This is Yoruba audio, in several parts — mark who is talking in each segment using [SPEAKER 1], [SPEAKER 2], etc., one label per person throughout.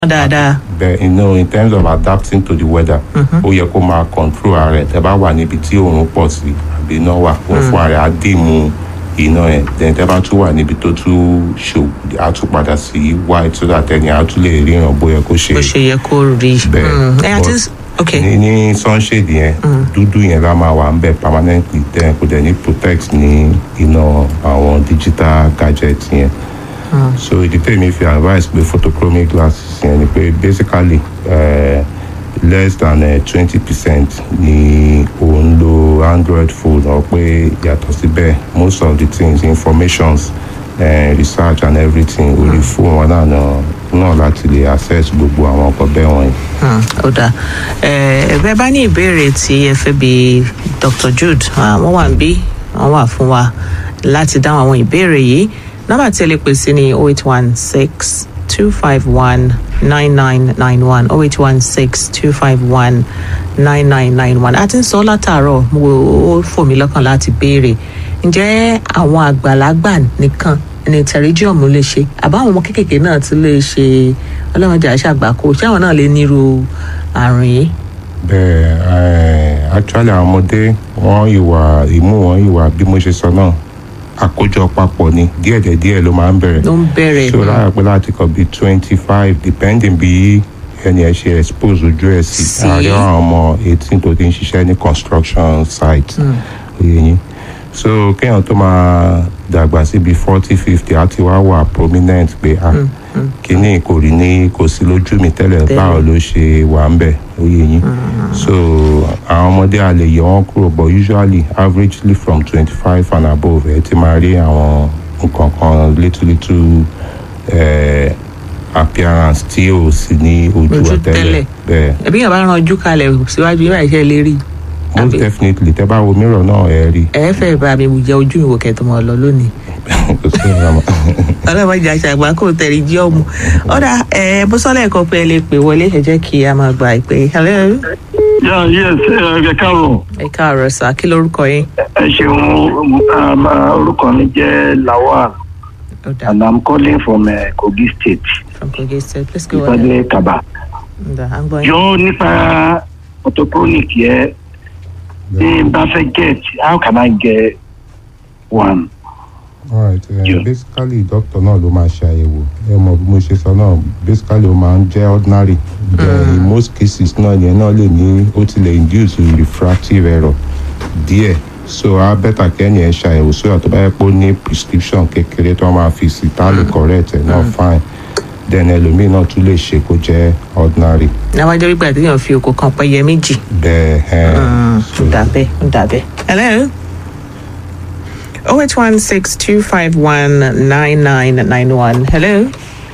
[SPEAKER 1] dáadáa.
[SPEAKER 2] bẹ́ẹ̀ you know in terms of adapting to the weather ó yẹ kó máa control ara ẹ̀ tẹ́ bá wà níbi tí oòrùn pọ̀ sí àbí iná wà òun fún ara ẹ̀ á dìmú iná ẹ̀ then tẹ́ bá tún wà níbi tó tún ṣò á tún padà sí white so that ẹni á tún lè ríran bóyá kó ṣe
[SPEAKER 1] bó ṣe yẹ kó rí.
[SPEAKER 2] bẹ́ẹ̀
[SPEAKER 1] Mm, ẹ àti
[SPEAKER 2] but
[SPEAKER 1] ok
[SPEAKER 2] ní ní sunshade yẹn dúdú yẹn la máa wà ń bẹ̀ permanently then kò dẹ̀ ní protect ní iná àwọn digital gadget yẹn so ìdí tèmi fi advice pé photochromic glasses yẹn ni pé basically uh, less than twenty percent ni ò ń lo android phone ọ pé yàtọ̀ síbẹ̀ most of the things informations uh, research and everything orí fóònù wọn náà náà náà láti lè access gbogbo àwọn ọkọ̀ bẹ́ẹ̀ wọ̀nyí.
[SPEAKER 1] Hmm, ó dáa ẹ bẹ́ẹ̀ bá ní ìbéèrè tí ẹ fẹ́ bi dr jude ah, wọ́n wà ń bí wọ́n wà fún wa láti dáhùn àwọn ìbéèrè yìí nọ́mbà tí ẹ lè pè sí ní oh eight one six two five one nine nine nine one oh eight one six two five one nine nine nine one a ti ń sọ látàárọ̀ mo ó fò mí lọ́kàn láti béèrè ǹjẹ́ àwọn àgbàlagbà nìkan ní pterygium lè ṣe àbáwọn ọmọ kéékèèké náà ti lè ṣe ọlọ́mọdé àṣàgbákò ṣé àwọn náà lè nírú àrùn yìí.
[SPEAKER 2] bẹ́ẹ̀ eh, actually àwọn ọmọdé wọ́n ìwà ìmú wọn ìwà bí mo ṣe sọ náà àkójọ papọ̀ ni díẹ̀ díẹ̀ ló máa ń bẹ̀rẹ̀
[SPEAKER 1] ló ń bẹ̀rẹ̀
[SPEAKER 2] so lára pé láti kọ bíi twenty five depending bí ẹni ẹ ṣe expose ojú ẹ sí
[SPEAKER 1] Sí.
[SPEAKER 2] àárẹ̀ àwọn ọmọ eighteen tó ti ń ṣiṣẹ́ ní construction site oyè yín so kéèyàn tó máa dàgbà síbi forty fifty á ti wá wà prominent pé ah kíní kò rí ní kò sí lójú mi tẹ́lẹ̀
[SPEAKER 1] Tẹ́lẹ̀.
[SPEAKER 2] báwo ló ṣe wà ń bẹ̀ oyè yín so àwọn ọmọdé a lè yọ wọn kúrò but usually averagely from twenty five and above ẹ ti máa rí àwọn nǹkan kan little little eh, appearance tí ò sí ní ojú
[SPEAKER 1] Ojú
[SPEAKER 2] wa
[SPEAKER 1] tẹ́lẹ̀.
[SPEAKER 2] tẹ́lẹ̀ bẹ́ẹ̀
[SPEAKER 1] ẹbí yẹn bá ran ojú kalẹ̀ síwájú yóò ṣe lè rí
[SPEAKER 2] most
[SPEAKER 1] Àbí-
[SPEAKER 2] definitely tẹ́ bá wo mirror náà ẹ rí
[SPEAKER 1] ẹ fẹ́ bá mi jẹ ojú mi wò kẹtù mọ́ ọ lọ lónìí
[SPEAKER 2] kò sí ọ̀rọ̀ mọ́.
[SPEAKER 1] ọlọ́mọdé àṣàgbà kò tẹ̀lé jí ọmọ ọ̀dà ẹ bó sọ́lẹ̀ kan pé ẹ lè pè wọlé ẹ jẹ́ kí a máa gba ìpè hello
[SPEAKER 3] Yeah, yes, ẹ káàárọ̀.
[SPEAKER 1] ẹ káàárọ̀ sá kí lorúkọ yín
[SPEAKER 3] Ẹ ṣeun, um, uh, orúkọ mi jẹ́ Lawal
[SPEAKER 1] ọ̀dà
[SPEAKER 3] and I'm calling from uh, Kogi State,
[SPEAKER 1] from kogi state please go ahead
[SPEAKER 3] Ìpàdé Kaba.
[SPEAKER 1] ọ̀dà à ń gbọ́ yín.
[SPEAKER 3] Jọ nípa photochronic yẹ, tí n bá fẹ́ get, how can I get one?
[SPEAKER 2] alright uh,
[SPEAKER 3] Yeah.
[SPEAKER 2] basically doctor náà ló máa ṣe àyẹ̀wò ẹ mọ̀ bí mo ṣe sọ náà basically ó máa ń jẹ́ ordinary then in most cases náà yẹn náà lè ní ó ti lè induce refractive error díẹ̀ so a better kẹ́ni ẹ̀ ṣàyẹ̀wò sóyà tó bá yẹ pé ó ní prescription kékeré tó máa fi sí tá lè correct ẹ̀ náà fine then ẹlòmíì náà tún lè ṣe kó jẹ́ ordinary
[SPEAKER 1] náwó jẹ́ wípé àtẹ̀yàn fi òkò kan pẹ́yẹ méjì
[SPEAKER 2] bẹ́ẹ̀ ẹ̀ so
[SPEAKER 1] ó dà bẹ́ẹ̀ ó dà bẹ́ẹ̀. hello oh eight one six two five one nine nine nine one hello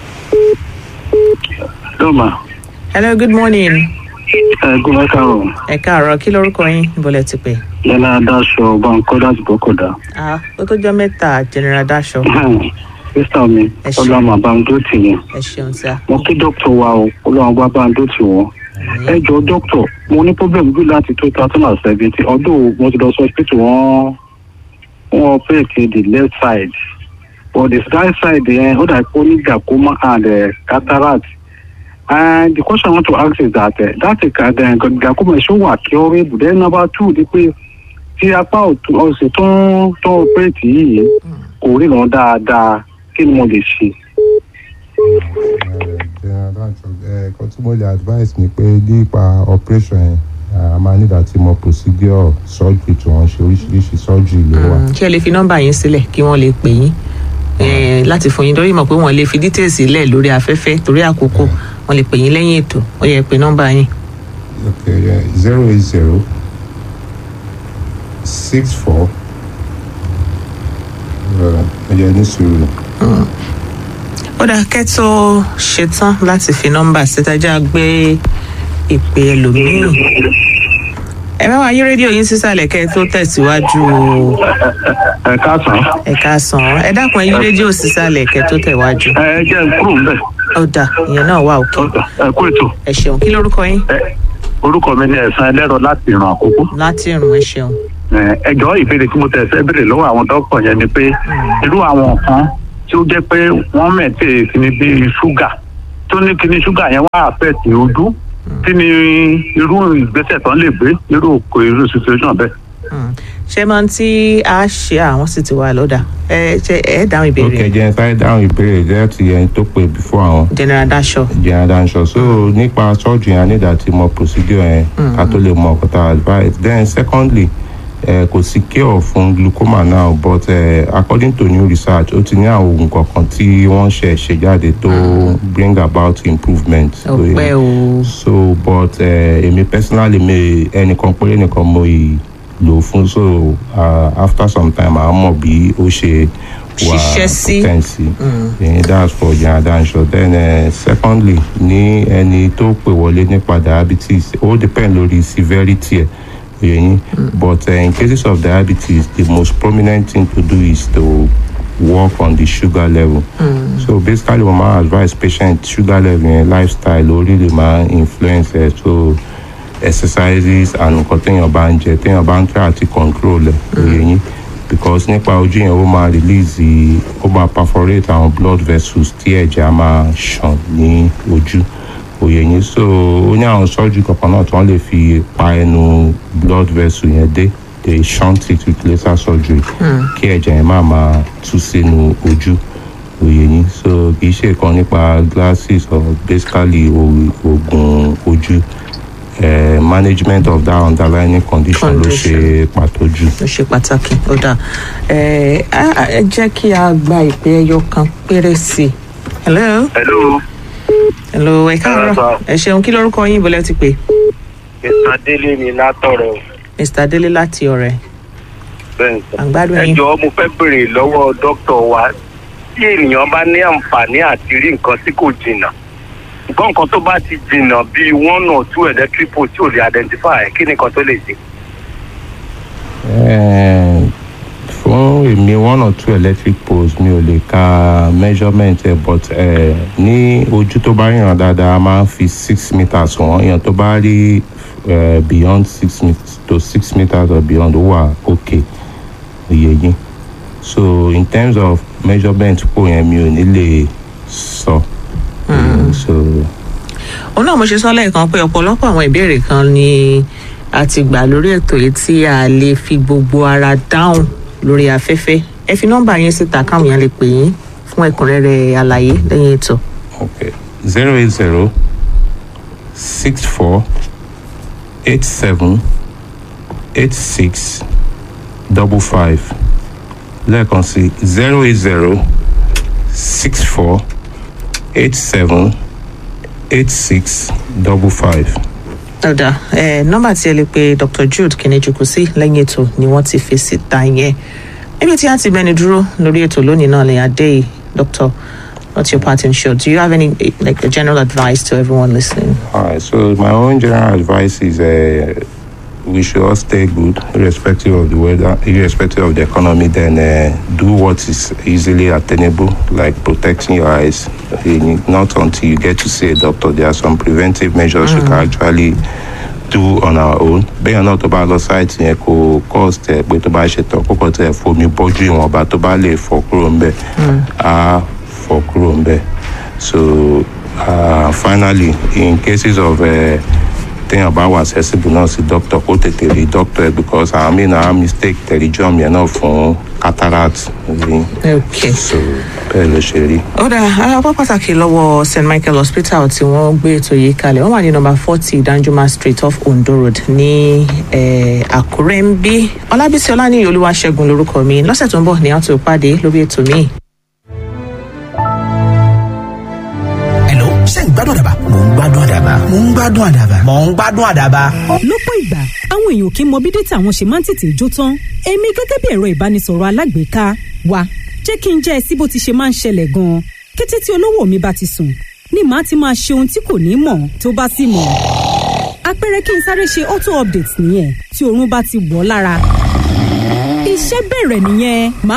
[SPEAKER 3] Lọ́mà,
[SPEAKER 1] hello good morning
[SPEAKER 3] ẹ gbọ́dọ̀ káàárọ̀.
[SPEAKER 1] ẹ káàárọ̀ kí lorúkọ yín bọ́lẹ̀ ti pè.
[SPEAKER 3] Yẹ́nà Adáṣọ Bankọ́ láti Bọ́kọ̀dá.
[SPEAKER 1] ah ó tó jọ mẹ́ta general daṣọ
[SPEAKER 3] Sísá mi,
[SPEAKER 1] Ẹ ṣeun.
[SPEAKER 3] Ọlọ́mà Bándótì yẹn.
[SPEAKER 1] ẹ ṣeun sá.
[SPEAKER 3] Mo kí dókítà wa o, Ọlọ́run bá Bándótì wọ́n. ẹ jọ dókítà mo ní problem bí láti two thousand and seventeen ọdún mo ti lọ sí hospital wọn wọn operate the left side but the right side yẹn ó dà pé ó ní glaucoma and uh, cataract and the question i want to ask is that uh, that uh, glaucoma ṣó wà curable then number two ni pé tí apá ọ̀tún ọ̀sẹ̀ tó ń tó ń operate yìí kò ríran dáadáa kí ni mo lè ṣe.
[SPEAKER 2] ẹ̀ẹ́dẹ̀ẹ́dẹ́ tí mo lè advice ni pé nípa operation yẹn a máa nígbà tí mo procedure surgery tí wọ́n ṣe oríṣiríṣi surgery ló wà.
[SPEAKER 1] ṣé ẹ lè fi nọ́mbà yín sílẹ̀ kí wọ́n lè pè yín eh, láti fún yín torí mọ̀ pé wọ́n lè fi details sílẹ̀ lórí afẹ́fẹ́ torí àkókò wọ́n lè pè yín lẹ́yìn ètò ó yẹ pé nọ́mbà yín.
[SPEAKER 2] okay zero eight zero six four ẹ̀yẹ ní sùúrù
[SPEAKER 1] ó dáa kẹ́tọ́ ṣetán láti fi nọ́mbà sítájà gbé ìpè ẹlòmíì ẹ bá wa yí rédíò yín sísàlẹ̀ kẹ́ ẹ tó tẹ̀síwájú o.
[SPEAKER 3] ẹ káàsán
[SPEAKER 1] ẹ káàsán ẹ dákun ẹ yí rédíò sísàlẹ̀ kẹ́ ẹ tó tẹ̀wájú.
[SPEAKER 3] ẹ jẹ́ n kúrò ń bẹ̀
[SPEAKER 1] ó dáa ìyẹn náà wà òkè
[SPEAKER 3] ẹ kú ètò.
[SPEAKER 1] ẹ ṣeun kí lórúkọ yín
[SPEAKER 3] Ẹ, orúkọ mi ni ẹ̀sán ẹlẹ́rọ láti ìran àkókò.
[SPEAKER 1] láti ìrùn ẹ ṣeun.
[SPEAKER 3] Ẹ, ẹjọ́ ìbéèrè tí mo tẹ̀ fẹ́ béèrè lọ́wọ́ àwọn dókítà yẹn ni pé irú àwọn nǹkan tí ó jẹ́ pé wọ́n mẹ̀tẹ́ sí ni bíi ṣúgà tó ní kíní ṣúgà yẹn wá àfẹ́ẹ̀tì ojú kí ni irú ìgbésẹ̀ tán lè gbé irú kò irú situation bẹ́ẹ̀.
[SPEAKER 1] Mm. ṣé máa ń tí a ṣe àwọn sì ti wà lọ́dà ẹ ṣe ẹ dáhùn
[SPEAKER 2] ó
[SPEAKER 1] ìbéèrè
[SPEAKER 2] kẹjẹ sáré dáhùn ìbéèrè láti ẹni tó pè before àwọn
[SPEAKER 1] general dasho
[SPEAKER 2] general danṣọ so nípa surgery yẹn nígbà tí mo procedure yẹn ká tó lè mọ ọkọ tá a advice then secondly eh, kò sí cure fún glaucoma now but eh, according to new research ó ti ní àwọn oògùn kọ̀ọ̀kan tí wọ́n ṣe ṣe jáde tó bring about improvement. So,
[SPEAKER 1] ọpẹ o
[SPEAKER 2] so but eh, èmi personally mi ẹnìkan péré nìkan mo ì lò fún so uh, after some time àá mọ̀ bí ó ṣe wà
[SPEAKER 1] Ṣiṣẹ́ sí.
[SPEAKER 2] potent sí Eh, that's for general danṣọ then uh, secondly ní ẹni tó pè wọlé nípa diabetes ó depend lórí severity ẹ̀ yẹn but uh, in cases of diabetes the most prominent thing to do is to work on the sugar level. Mm. So basically, we might advise patient sugar level and lifestyle only the man influence it. So exercises and nǹkan téèyàn bá ń jẹ téèyàn bá ń try àti control ẹ̀ òye yín because nípa ojú yẹn ó máa release the- ó máa perforate àwọn blood vessels tí ẹ̀jẹ̀ á máa ṣàn ní ojú òye yín so ó ní àwọn surgery kankan náà tí wọ́n lè fi pa ẹnu blood vessel yẹn dé they shunt it with laser surgery kí ẹ̀jẹ̀ yẹn má máa tú sínú ojú òye yín so kì í ṣe kan nípa glasses or basically o- oògùn ojú eh, management of that underlying condition ló ṣe pàtó jù.
[SPEAKER 1] ó ṣe pàtàkì ó dà ẹ á- ẹ jẹ́ kí a gba ìpè ẹyọ kan péré sí i hello
[SPEAKER 3] hello
[SPEAKER 1] hello ẹ káàárọ̀
[SPEAKER 3] Káàárọ̀,
[SPEAKER 1] ẹ ṣeun kí lórúkọ yín bọ́lẹ̀ ti pè
[SPEAKER 3] mr délé ni látọ̀rọ̀
[SPEAKER 1] mr délé láti ọ̀rẹ́
[SPEAKER 3] bẹ́ẹ̀ sọ.
[SPEAKER 1] àgbàdo
[SPEAKER 3] ẹ
[SPEAKER 1] yín
[SPEAKER 3] jọ̀ọ́ mo fẹ́ béèrè lọ́wọ́ dókítà wa tí ènìyàn bá ní àǹfààní àti rí nǹkan tí kò jìnnà nǹkan kan tó bá ti jìnnà bíi one or two electric poles tí ò lè identify kí ni nǹkan tó lè ṣe.
[SPEAKER 2] Eh, fún èmi one or two electric poles mi ò lè ka measurement ẹ but eh, ní ojú tó bá ríran dáadáa a máa ń fi six meters wọ́n èèyàn tó bá rí eh, beyond six meters to six meters or beyond ó wà okay òye yín so in terms of measurement pò yẹn mi ò ní lè sọ. Eh, so
[SPEAKER 1] òun náà mo ṣe sọ lẹ́ẹ̀kan pé ọ̀pọ̀lọpọ̀ àwọn ìbéèrè kan ni a ti gbà lórí ètò yìí tí a lè fi gbogbo ara dáhùn lórí afẹ́fẹ́ ẹ fi nọ́mbà yín síta káwọn èèyàn lè pè yín fún ẹ̀kúnrẹ́rẹ́ àlàyé lẹ́yìn ètò.
[SPEAKER 2] Okay. Zero eight zero six four eight seven eight six double five. Lẹ́ẹ̀kan sí zero eight zero six four eight seven eight six double five.
[SPEAKER 1] ọ̀dà ẹ̀ nọ́mbà tí ẹ lè pe dr jude kìnìjùkú sí lẹ́yìn ètò ni wọ́n ti fi síta yẹn níbi tí a ti bẹni dúró lórí ètò lónìí náà lè adé yìí dr what's your parting shot do you have any eh, like a general advice to everyone listening.
[SPEAKER 2] All right. So my own general advice is uh, we should all stay good, irrespective of the weather, irrespective of the economy. Then uh, do what is easily attainable, like protecting your eyes. Uh, Not until you get to see a doctor. There are some preventive measures you can actually do on our own. bẹ́ẹ̀ náà tó bá lọ sáìtì yẹn kò cost ẹ̀ pé tó bá ṣe tán kókò tẹ̀ fomi bọ́jú ìwọ̀nba tó bá lè fọ́ kúrò ńbẹ̀ á fọ́ kúrò ńbẹ̀. so uh, finally in cases of uh, téèyàn bá wà accessible náà sí doctor kó tètè rí doctor ẹ because àwọn míì náà á mistake pterygium yẹn náà fún cataract rí
[SPEAKER 1] okay.
[SPEAKER 2] so bẹ́ẹ̀ ló ṣe rí.
[SPEAKER 1] ó dà apá pàtàkì lọ́wọ́ st michael hospital tí wọ́n gbé ètò yìí kalẹ̀ wọ́n wà ní nọmba forty danjuma street off ondo road ní eh, àkúrẹ́ ń bí ọlábísí ọlánìyí olúwaṣẹ́gun lorúkọ mi lọ́sẹ̀ tó ń bọ̀ ní àtò ìpàdé lórí ètò míì.
[SPEAKER 4] Hello, ṣé ń gbádùn àdàbà? Mò ń gbádùn àdàbà. Mò ń gbádùn àdàbà. Mò ń gbádùn àdàbà.
[SPEAKER 5] lọ́pọ̀ ìgbà àwọn èèyàn kì í mọ bí dátà àwọn ṣe máa ń tètè jó tán èmi gẹ́gẹ́ bí ẹ̀rọ ìbánisọ̀rọ̀ alágbèéká wa jẹ́ kí n jẹ́ ẹ sí bó ti ṣe máa ń ṣẹlẹ̀ gan-an kété tí olówó mi bá ti sùn ni màá ti máa ṣe ohun tí kò ní mọ̀ tó bá sì mọ̀ àpẹẹrẹ kí n sáré ṣe auto update nìyẹn tí oorun bá ti wọ̀ ọ́ lára iṣẹ́ bẹ̀rẹ̀ nìyẹn màá